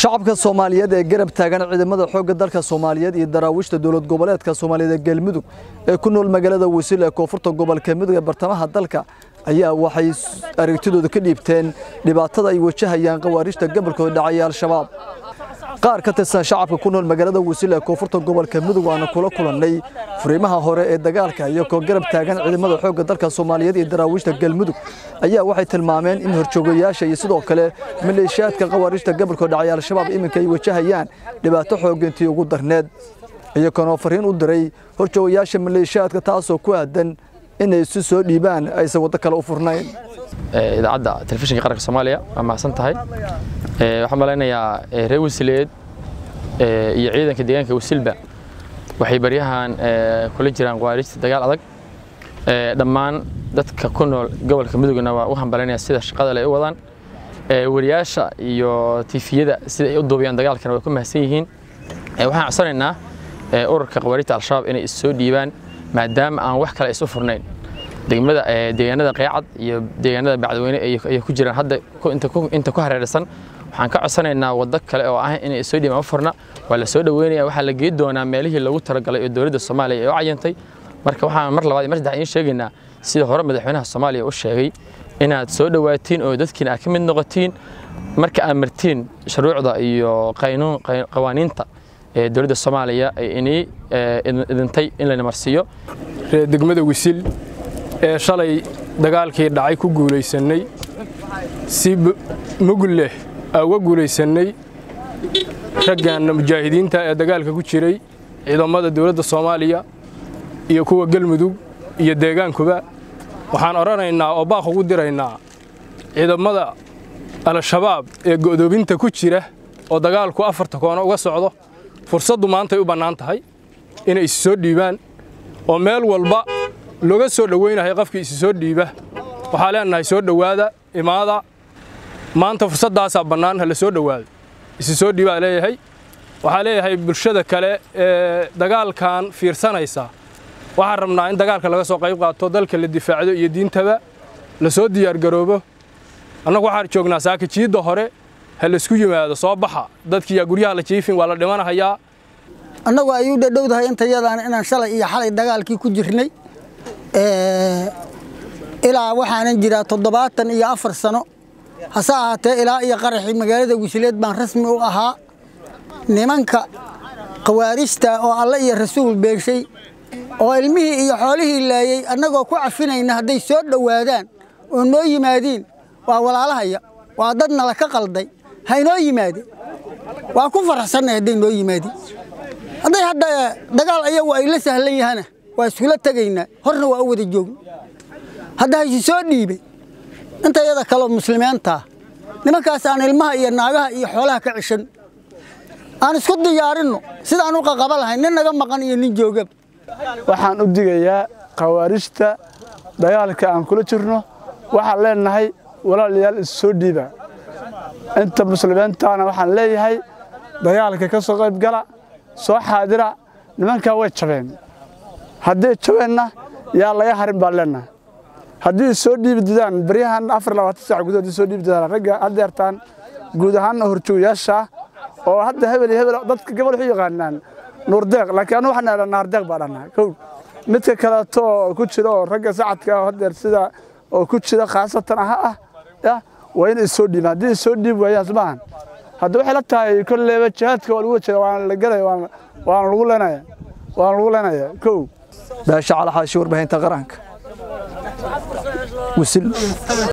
shacabka soomaaliyeed ee garab taagan ciidamada xoogga dalka soomaaliyeed iyo daraawiishta dowlad goboleedka soomaaliyeed ee galmudug ee ku nool magaalada wasiil ee koonfurta gobolka mudug ee bartamaha dalka ayaa waxay aragtidooda ka dhiibteen dhibaatada ay wajahayaan khawaarijta gobolkooda dhacaya al-shabaab qaar ka tirsan shacabka ku nool magaalada wasiil ee koonfurta gobolka mudug waana kula kulannay furiimaha hore ee dagaalka iyo koo garab taagan ciidamada xoogga dalka soomaaliyeed iyo daraawiishta galmudug ayaa waxay tilmaameen in horjoogayaasha iyo sidoo kale maleeshiyaadka khawaarijta gobolkooda dhacaya al-shabaab iminka ay wajahayaan dhibaato xoogintii ugu darneed iyagoonoo fariin u diray horjoogayaasha maleeshiyaadka taasoo ku aadan inay isu soo dhiibaan aysan waddo kale u furnayn idaacadda telefishinka qaranka soomaaliya waa mahadsan tahay waxaan malaynayaa reer wasileed iyo ciidanka deegaanka wasilba waxay baryahan kula jiraan khawaarijta dagaal adag dhammaan dadka ku nool gobolka mudugna waa u hambalanaya sida shaqada le u wadaan wariyaasha iyo tifiyada sida ay u duubiyaan dagaalkana way ku mahadsan yihiin waxaan codsanaynaa ururka khawaarijta al-shabaab inay is soo dhiibaan maadaama aan wax kale isu furnayn degmada deegaanada qeecad iyo deegaanada bacdweyne ay ku jiraan hadda inta ku hareeraysan waxaan ka codsanaynaa waddo kale oo ah inay soo dhiibaan u furna waa la soo dhaweynaya waxaa la geey doonaa meelihii lagu talagalay oo dowladda soomaaliya ay u cayantay marka waxaan mar labaad iyo mar saddex idiin sheegaynaa sida hore madaxweynaha soomaaliya u sheegay inaad soo dhawaatiin oo dadkiina aad ka mid noqotiin marka aad martiin shuruucda iyo qawaaniinta ee dowladda soomaaliya ay inii idintay in layna marsiiyo degmada wisil ee shalay dagaalkii dhacay ku guulaysannay si mugul leh aa uga guulaysannay raggan mujaahidiinta ee dagaalka ku jiray ciidamada dowladda soomaaliya iyo kuwa galmudug iyo deegaankuba waxaan odhanaynaa oo baaq ugu diraynaa ciidamada al-shabaab ee go'doobinta ku jira oo dagaalku afarta koona uga socdo fursaddu maantay u bannaan tahay inay isi soo dhiibaan oo meel walba looga soo dhowaynahay qofkii isi soo dhiiba waxaa leenahay soo dhowaada imaada maanta fursaddaasaa bannaan ha la soo dhowaado isi soo dhiibaa leeyahay waxaa leeyahay bulshada kale ee dagaalkan fiirsanaysa waxaan rabnaa in dagaalka laga soo qayb qaato dalka la difaacdo iyo diintaba la soo diyaargaroobo annagu waxaan joognaa saakijiidda hore ha laysku yimaado soo baxa dadkiiyaa guryaha la jiifin waa la dhimanahayaa annagu ay u dhadhowdahay intayadaan inaan shalay iyo xalay dagaalkii ku jirnay ilaa waxaanan jiraa toddobaatan iyo afar sano hase ahaatee ilaa iyo qaraxii magaalada wisileed baan rasmi u ahaa nimanka khawaarijta oo alle iyo rasuul beeshay oo ilmihii iyo xoolihii laayey annagoo ku cafinayna hadday soo dhowaadaan oo noo yimaadiin waa walaalahaya waa dad nala ka qalday haynoo yimaadeen waa ku faraxsannay hadday noo yimaadiin hadday hadda dagaal ayagu ay la sahlan yahana waa iskula tegaynaa horna waa u wada joogna hadda haysi soo dhiibay intayada kaloo muslimiintaa nimankaas aan ilmaha iyo naagaha iyo xoolaha ka cishan aan isku diyaarinno sidaan u qaqaba lahayn nin naga maqan iyo nin joogaba waxaan u digayaa khawaarijta dagaalka aan kula jirno waxaan leenahay walaalayaal is soo dhiiba inta muslimiintaana waxaan leeyahay dagaalka ka soo qayb gala soo xaadira nimankaa way jabeen hadday jabeenna yaa laga harin baan leenahay haddii soo dhiibi didaan baryahan afar labaatan saac gudahood soo dhiibi didaan ragga haddeertaan guud ahaanna horjoogayaasha oo hadda hebel iyo hebel dadka gabal waxu yaqaanaan nuurdeeq laakiin anu waxaan dhahnaa naardeeq baa dhahnaa kow midka kaleeto oo ku jira oo ragga sacadka oo haddeer sida oo ku jira khaasatan aha ah ya waa inay soo dhiibaan haddii soo dhiibi waayaan sumaahan hadda waxay la tahay kolleeba jihaadka waa lagu wajira waana la gelaya waana lagu leenaya waana lagu leenaya kow baasha calaxaashi warbaahinta qaranka وسل